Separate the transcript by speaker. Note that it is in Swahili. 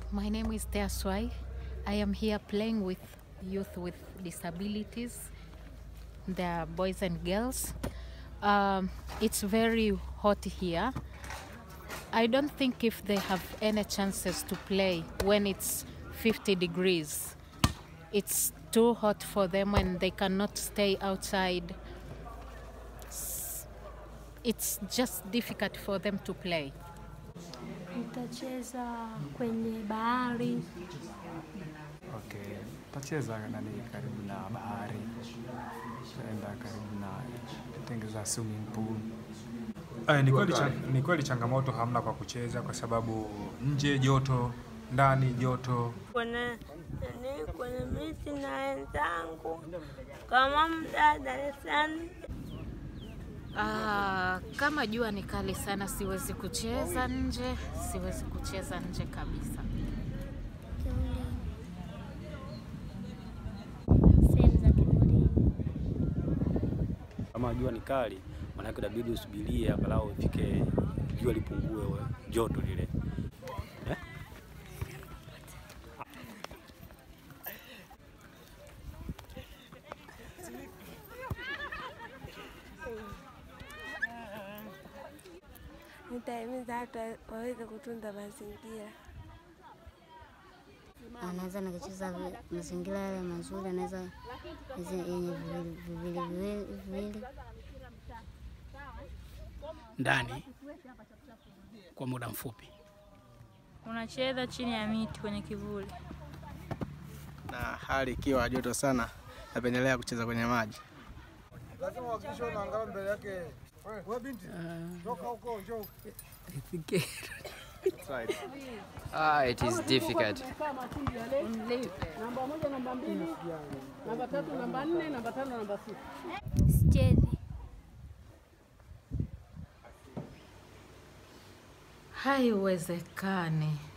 Speaker 1: My name is Thea Swai. I am here playing with youth with disabilities. They're boys and girls. Um, it's very hot here. I don't think if they have any chances to play when it's 50 degrees. It's too hot for them and they cannot stay outside. S- It's just difficult for them to play.
Speaker 2: Nitacheza kwenye bahari.
Speaker 3: Okay, tacheza nani karibu na bahari, taenda karibu na tengeza swimming pool. Eh, ni kweli cha- ni kweli changamoto hamna kwa kucheza kwa sababu nje joto, ndani joto.
Speaker 4: kwenye nani kwenye miti na wenzangu kama mda darasani.
Speaker 1: Ah, kama jua ni kali sana, siwezi kucheza nje, siwezi kucheza nje kabisa.
Speaker 2: Sehemu za kivulini.
Speaker 5: Kama jua ni kali, maanake inabidi usubirie angalau ifike jua lipungue we- joto lile. Eh?
Speaker 4: Nitahimiza watu waweze kutunza mazingira.
Speaker 6: anaweza nikacheza vi- mazingira yale mazuri, anaweza hizi yenye vivili vivili viwili viwili
Speaker 7: ndani kwa muda mfupi.
Speaker 8: Unacheza chini ya miti kwenye kivuli.
Speaker 9: na hali ikiwa joto sana, napendelea kucheza kwenye maji.
Speaker 10: Ah, it is difficult.
Speaker 2: Sichezi.
Speaker 1: Haiwezekani.